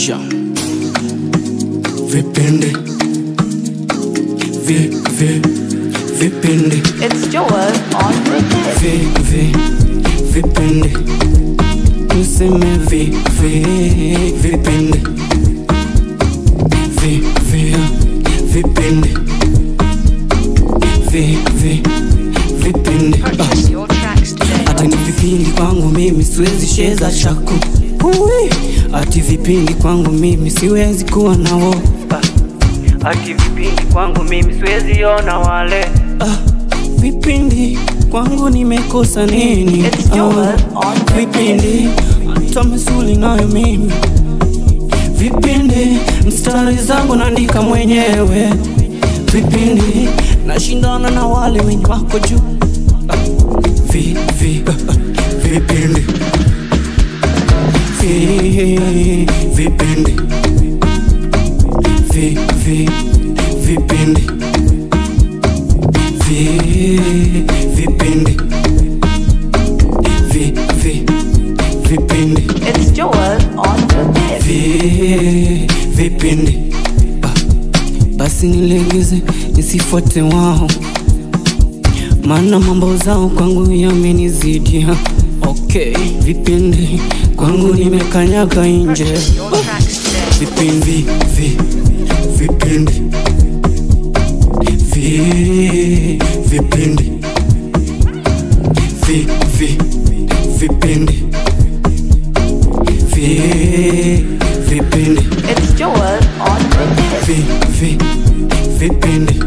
Aisha vipindi vi vi vipindi It's Joel on repeat. vi vi vipindi tuseme vi vi vipindi vi vi vipindi vi vi vipindi ah. Purchase your tracks today. Ati ni vipindi kwangu mimi siwezi cheza chako Ui. Ati vipindi kwangu mimi siwezi kuwa nao Ati vipindi kwangu mimi siwezi ona wale ah. Vipindi kwangu nimekosa nini It's Joel on Vipindi hata misuli nayo mimi Vipindi mstari zangu naandika mwenyewe Vipindi nashindana na wale wenye wako juu vi, vi, vipindi vi, vipindi vi, vi, vipindi vi, vipindi vi, vi, vipindi It's Joel on repeat. vi, vipindi Ah, basi nilegeze nisifuate wao maana mambo zao kwangu yamenizidia okay vipindi kwangu nimekanyaga nje Your tracks today. vipindi vi, vipindi vi, vipindi vi, vi, vipindi vi, vipindi It's Joel on repeat. vi, vi, vipindi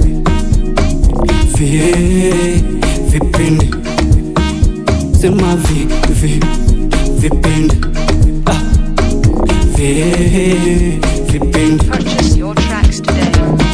vi, vipindi sema vi, vi, vipindi ah. vi, vipindi Purchase your tracks today.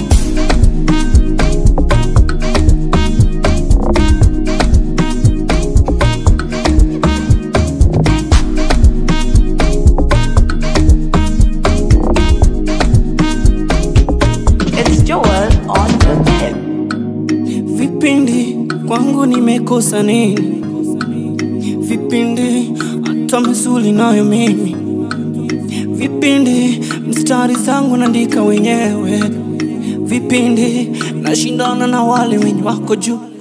It's Joel on repeat. vipindi kwangu nimekosa nini vipindi hata misuli nayo mimi vipindi mstari zangu naandika wenyewe vipindi nashindana na wale wenye wako juu